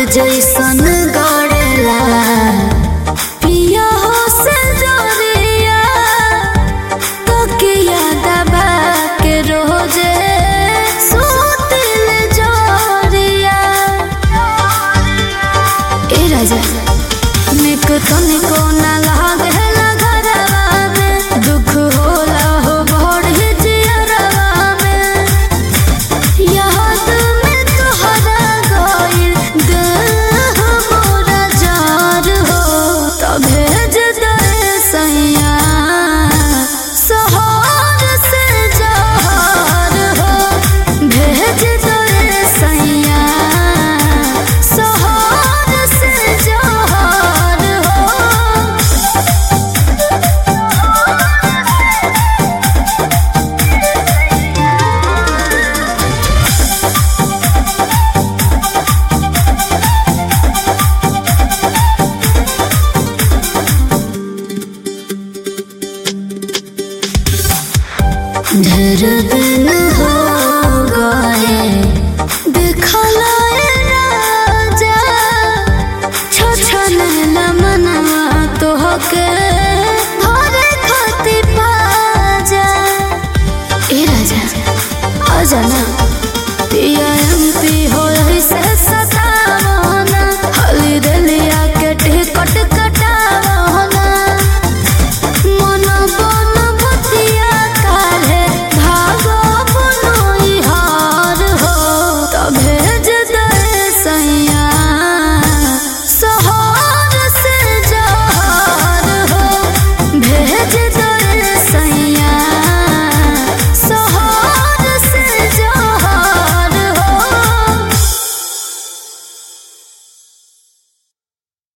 जैसन गड़ेला पिया हो से जोरिया तो किया दबा के रोजे सुतिल जोरिया ए राजा निक तनिको ना लागेला घरवा में दुख होला हो बड़ी जियरवा में याद में तोहरा गइल देह मोरा जार हो तो भेज दे सैया सोहर से जहर हो भेज दे सैया सोहर से जहर हो ढेर दिन हो गए देखला ए राजा छछन मनवा तोहके धरे खातिर पाजा ए राजा आ जाना